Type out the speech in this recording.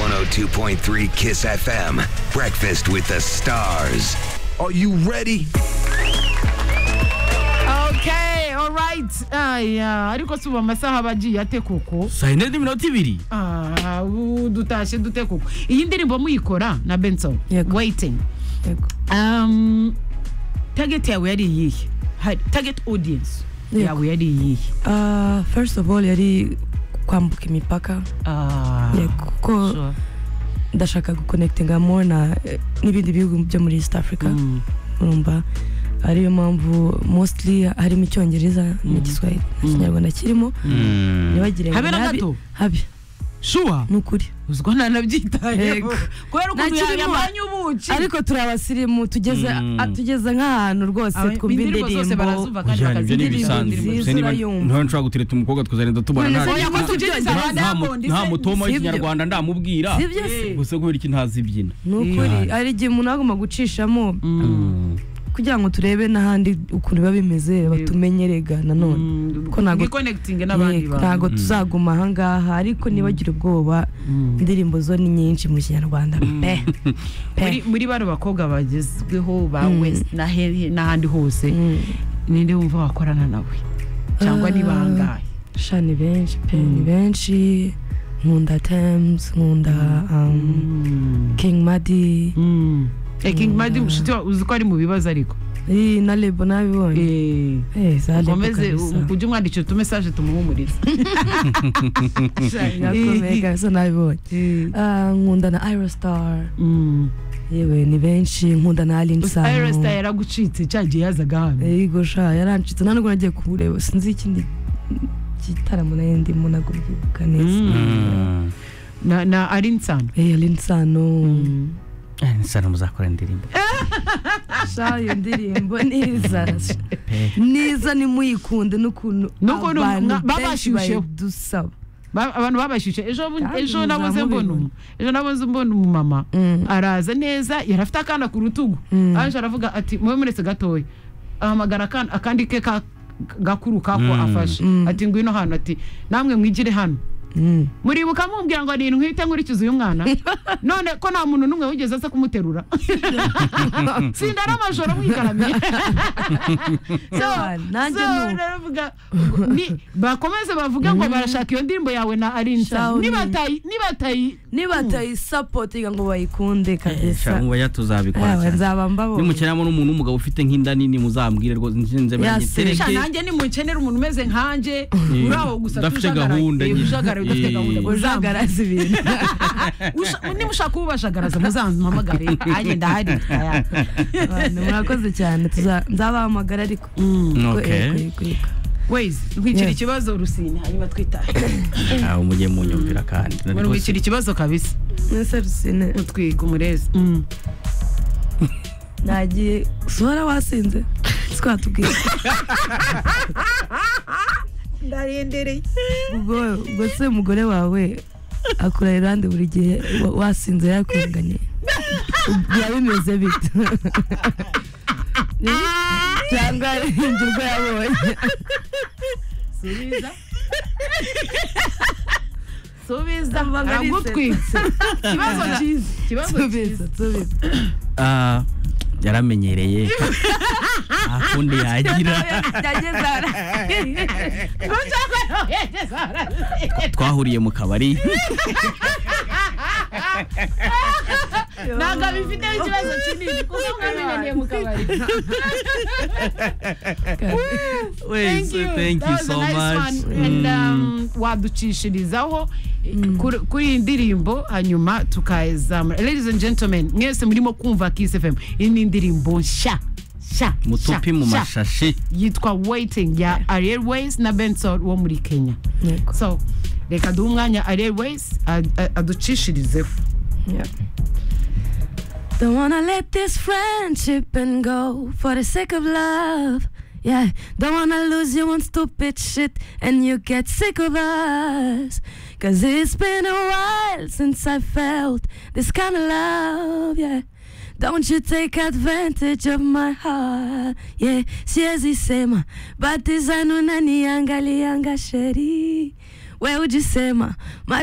92.3 Kiss FM. Breakfast with the stars. Are you ready? Okay, all right. Aya, ariko si ubu amasaha aba agiye ate koko? saa yine n'iminota ibiri Ah, ubu dutashye dute koko? Iyi ndirimbo muyikora na Benson. Yego. Waiting. Yego. Um, target yawe yari iyihe? Hari- Target audience Yego. yawe yari iyihe? Ah, first of all yari kwambuka imipaka Ah, Yego, kuko sure. ndashaka gukonekitinga more na eh, n'ibindi bihugu byo muri east africa Mm. urumva ariyo mpamvu mostly harimo icyongereza n'igiswahili nta kinyarwanda kirimo ntibagire ngo Habe na ni habi- gato? habi Sure. ni ukuri Uziko nanabyitayeho. Yego. Kubera ukuntu Ntakirimo. yabanye ubuki. ariko turi abasirimu tugeze Mm. a- tugeze nk'ahantu rwose Aba- twumva indirimbo zose indirimbo barazumva kandi Ujyana ibyo ni indirimbo ibisanzwe nziza gusa niba urayumva. ntawe nshobora gutereta umukobwa tukazagenda tubona nta- Oya, ko nta- tubyinjiza nta- ba nta- Diamond, nta se- mutoma si ibyo? w'ikinyarwanda ndamubwira sibyo se Eh. gusa kubera iki ntazi ibyina ni ukuri Yeah. hari igihe umuntu agomba gucishamo Mm. kugira ngo turebe n'ahandi ukuntu biba bimeze batumenyerega nanone Ko ntago- Wikonekitinge n'abandi Yego, bantu. ntago tuzaguma ahangaha ariko ntibagire ubwoba indirimbo zo ni nyinshi mu kinyarwanda pe pe muri muri bano bakobwa bagezweho ba west na he- n'ahandi hose Mm. ninde wumva wakorana nawe cyangwa ni Ah. bangahe sha ni benshi pe ni benshi nkunda tems nkunda um, king madi Mm. Eh, King Madi mushiki wawe uzi ko ari mu bibazo ariko Eh, na lebo nabibonye Eh, Eh, za Lebo ukomeze kabisa. u- ujye umwandikira utumesaje tumuhumuriza Yakomeye kabisa nabibonye Eh. Ah, nkunda na irostar Mm. yewe ni benshi nkunda Gusa na Iresta alinsano yaragucitse cya gihe yazaga hano yego sha yarancitse nanubwo nagiye kumureba sinzi ikindi gitaramo nayo ndimo ntabwo mbyibuka neza Mm. na na ari insano Eh, alinsano Eh, nisana muzakora indirimbo sha iyo ndirimbo niza niza nimuyikunde n'ukuntu N'ukuntu abantu mwa- benshi babashyushyeho. bayidusaba Ba- abantu babashyushye ejo bu- Kandi ejo naboze muzamubibona. mbona umu- ejo naboze mbona umumama Mm. araza neza yari afite akana ku rutugu Mm. aje aravuga ati mube muretse gatoya ahamagara akana- akandi ke ka gakuru kako Mm. afashe Mm. ati ngwino hano ati namwe mwigire hano Mm. muribuka mumbwira ngo ni ndwi nkurikiza uyu mwana none ko nta muntu n'umwe wigeze aza kumuterura sinda ari amajoro mwigaramiye so, Man, nanjye so nuko. naravuga, ni- bakomeze bavuge ngo barashaka iyo ndirimbo yawe na arinsa Shaw, ni- nibatayi nibatayi niba atayisapotinga ngo bayikunde Sha, kabisa mubayo tuzabikora Yawe, cyane nzaba mbabonye nimukenamo n'umuntu w'umugabo ufite nk'inda nini muzambwire rwose nzinze Yes. sha mbanyetereke nanjye nimukenera umuntu umeze nkanjye Eh, uri aho gusa udafite tujagaraye. gahunda Eh, nyine. ujagaraye udafite Eh. gahunda muzambwire. uzagaraza ibintu Usha- nimushaka ubashagaraza muzampamagare nanjye ndahari Abantu, murakoze cyane tuza- nzabahamagara ariko Okay. Yego, yego, yego. wezi ntwikira Yeah. ikibazo rusine hanyuma twitahe aho mujye munyumvira kandi Muri wikira ikibazo kabisa mwese rusine utwika umurezi nagiye suhara wasinze twatubwira ndarendereye ubwo ubwo se umugore wawe akura irande buri gihe wa- wasinze yakwiganye byaba bimeze bite cyangwa arembye urwo yabonye subiza subiza Amagara aragutwitse ikibazo cyiza ikibazo tubizi cyiza tubizi Ah, yaramenyereye akundi yagira yageze ara twahuriye mu kabari ntabwo bifite ikibazo kinini kuko mwamenyaniye mu kabari Wait, so thank you so much And, Mm. um, waducishirizaho kuri- kuri iyi ndirimbo hanyuma tukayizamura ladies and gentlemen mwese murimo kumva kiss fm iyi ni indirimbo nshya nshya mutupi nshya, mu nshya. mashashi yitwa waiting ya ariel ways na benson wo muri kenya Yego. so reka duhe umwanya ariel ways ad- ad- aducishirizeho Yep. Don't wanna let this friendship and go for the sake of love. Yeah, don't wanna lose you on stupid shit and you get sick of us. Cause it's been a while since I felt this kind of love. Yeah, don't you take advantage of my heart. Yeah, siwezi sema, but is anunaniangalia sheri. Wewe ujisema,